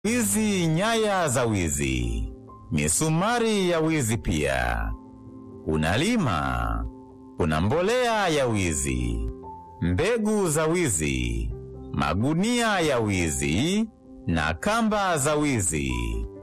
wizi, nyaya za wizi, misumari ya wizi pia. Kuna lima, kuna mbolea ya wizi, mbegu za wizi, magunia ya wizi na kamba za wizi.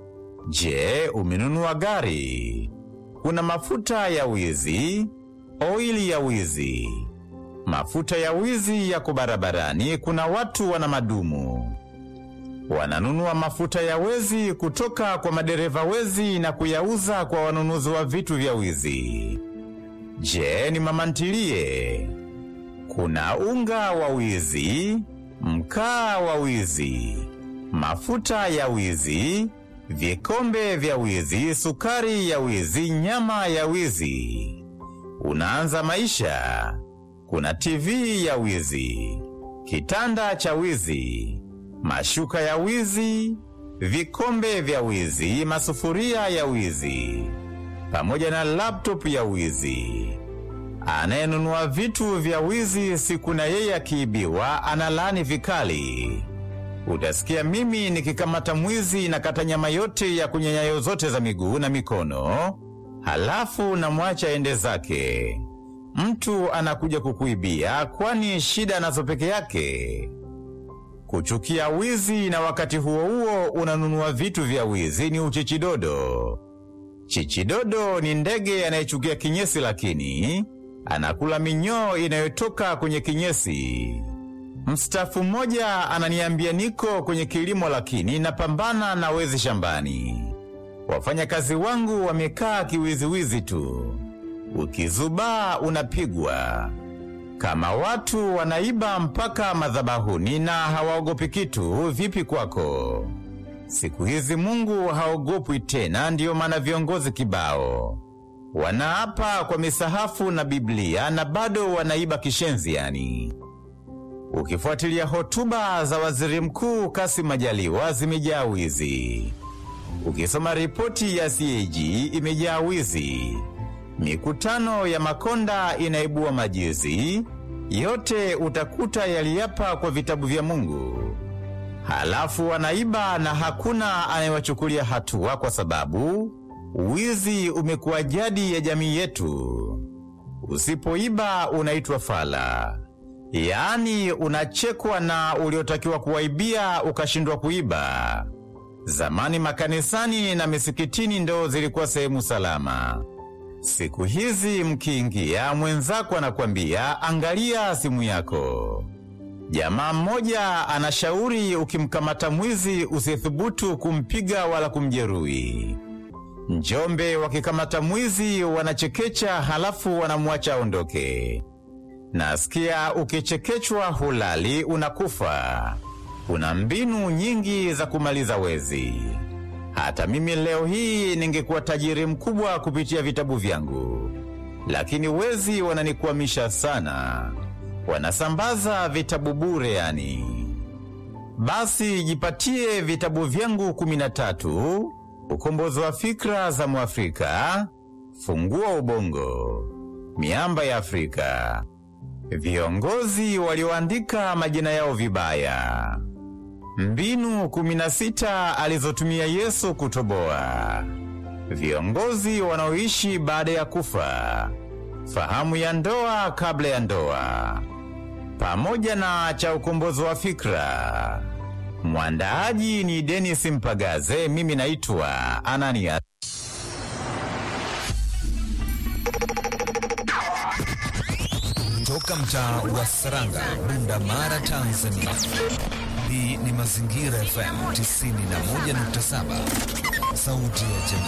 Je, umenunua gari? Kuna mafuta ya wizi, oili ya wizi, mafuta ya wizi yako barabarani. Kuna watu wana madumu wananunua mafuta ya wezi kutoka kwa madereva wezi na kuyauza kwa wanunuzi wa vitu vya wizi. Je, ni mama ntilie? Kuna unga wa wizi, mkaa wa wizi, mafuta ya wizi, vikombe vya wizi, sukari ya wizi, nyama ya wizi. Unaanza maisha. Kuna TV ya wizi, kitanda cha wizi, mashuka ya wizi, vikombe vya wizi, masufuria ya wizi, pamoja na laptop ya wizi. Anayenunua vitu vya wizi, siku na yeye akiibiwa analaani vikali. Utasikia mimi nikikamata mwizi na kata nyama yote ya kwenye nyayo zote za miguu na mikono, halafu namwacha ende zake. Mtu anakuja kukuibia, kwani shida anazo peke yake? Kuchukia wizi na wakati huo huo unanunua vitu vya wizi ni uchichidodo. Chichidodo ni ndege anayechukia kinyesi, lakini anakula minyoo inayotoka kwenye kinyesi. Mstafu mmoja ananiambia niko kwenye kilimo, lakini napambana na wezi shambani. Wafanyakazi wangu wamekaa kiwiziwizi tu, ukizubaa unapigwa kama watu wanaiba mpaka madhabahuni na hawaogopi kitu, vipi kwako? Siku hizi Mungu haogopwi tena, ndiyo maana viongozi kibao wanaapa kwa misahafu na Biblia na bado wanaiba kishenzi. Yani, ukifuatilia hotuba za waziri mkuu Kassim Majaliwa zimejaa wizi, ukisoma ripoti ya CAG imejaa wizi mikutano ya Makonda inaibua majizi, yote utakuta yaliapa kwa vitabu vya Mungu. Halafu wanaiba na hakuna anayewachukulia hatua, kwa sababu wizi umekuwa jadi ya jamii yetu. Usipoiba unaitwa fala, yaani unachekwa na uliotakiwa kuwaibia ukashindwa kuiba. Zamani makanisani na misikitini ndo zilikuwa sehemu salama. Siku hizi mkiingia, mwenzako anakwambia angalia simu yako. Jamaa mmoja anashauri ukimkamata mwizi usithubutu kumpiga wala kumjeruhi. Njombe wakikamata mwizi wanachekecha, halafu wanamwacha aondoke. Nasikia ukichekechwa hulali, unakufa. Kuna mbinu nyingi za kumaliza wezi. Hata mimi leo hii ningekuwa tajiri mkubwa kupitia vitabu vyangu, lakini wezi wananikwamisha sana. Wanasambaza vitabu bure yani. Basi jipatie vitabu vyangu kumi na tatu: Ukombozi wa Fikra za Mwafrika, Fungua Ubongo, Miamba ya Afrika, Viongozi walioandika majina yao vibaya, Mbinu kumi na sita alizotumia Yesu kutoboa, Viongozi wanaoishi baada ya kufa, Fahamu ya ndoa kabla ya ndoa, pamoja na cha ukombozi wa fikra. Mwandaaji ni Denis Mpagaze, mimi naitwa Anania. Toka mtaa wa Saranga, Bunda Mara, Tanzania. Hii ni Mazingira FM 91.7, sauti ya jamii.